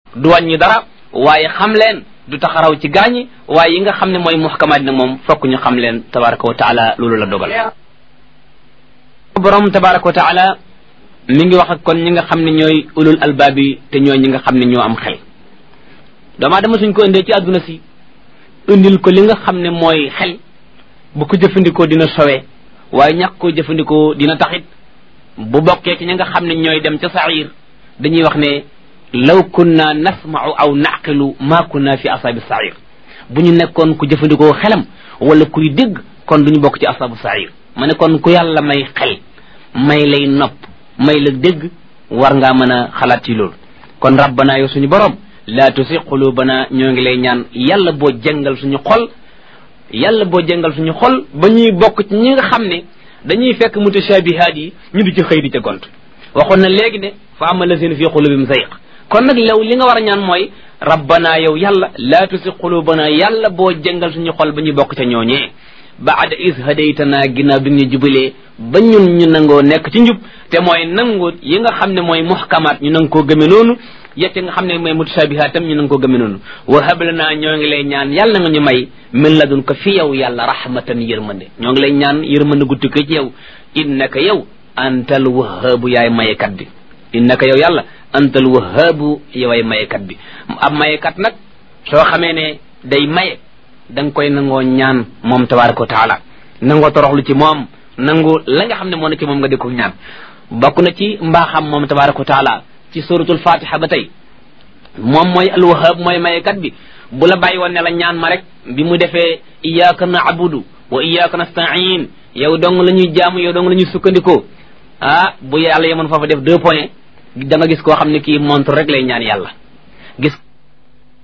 du wàññi dara waaye xam leen du taxaraw ci gaañi waaye yi nga xam ne mooy muhkamaat nag moom fokk ñu xam leen tabaraka wa taala loolu la dogal borom tabaraka wa taala mi ngi wax ak kon ñi nga xam ne ñooy ulul albaab yi te ñooy ñi nga xam ne ñoo am xel doomaa dama suñ ko indee ci àdduna si indil ko li nga xam ne mooy xel bu ko jëfandikoo dina sowe waaye ñàkk koo jëfandikoo dina taxit bu bokkee ci ñi nga xam ne ñooy dem ca sair dañuy wax ne law kunna nasma'u aw naqilu ma kunna fi asaabi sair bu ñu nekkoon ku jëfandikoo xelam wala kuy dégg kon duñu bokk ci asaabu sair ma ne kon ku yàlla may xel may lay nopp may la dégg war ngaa mën a xalaat ci loolu kon rabbana yow suñu borom laa tusi qulubana ñoo ngi lay ñaan yàlla boo jëngal suñu xol yàlla boo jëngal suñu xol ba ñuy bokk ci ñi nga xam ne dañuy fekk mutashabihaat yi ñu di ci xëy di ca gont waxoon na léegi ne fa ama lazina fi qulubihim zayq kon nag law li nga war a ñaan mooy rabbana yow yàlla laa tusi qulubana yàlla boo jëngal suñu xol ba ñuy bokk ca ñooñee baada is hadaytana ginnaaw bi nga ñu jubalee ba ñun ñu nangoo nekk ci njub te mooy nangu yi nga xam ne mooy muhkamaat ñu nang koo gëme noonu yette nga xam ne mooy mutashabihaat tam ñu nang koo gëme noonu wa hablana ñoo ngi lay ñaan yàlla nga ñu may min ladun ko fi yow yàlla rahmatan yërmande ñoo ngi lay ñaan yërmande gu tukkee ci yow innaka yow antal wahaabu yaay mayekat bi innaka yow yàlla antal wahaabu yoway mayekat bi ab mayekat nag soo xamee ne day maye da nga koy nangoo ñaan moom tabaraka wa taala nangoo toroxlu ci moom nangu la nga xam ne moo ne ci moom nga di ko ñaan bokk na ci mbaaxam moom tabaraka wa taala ci suratul fatiha ba tey moom mooy alwahab mooy mayekat bi bu la bàyyi woon ne la ñaan ma rek bi mu defee iyyaka na'budu wa iyyaka nasta'in yow dong la ñuy jaamu yow dong la ñuy sukkandikoo ah bu yàlla yemoon foofa def deux points da nga gis koo xam ne kii montre rek lay ñaan yàlla gis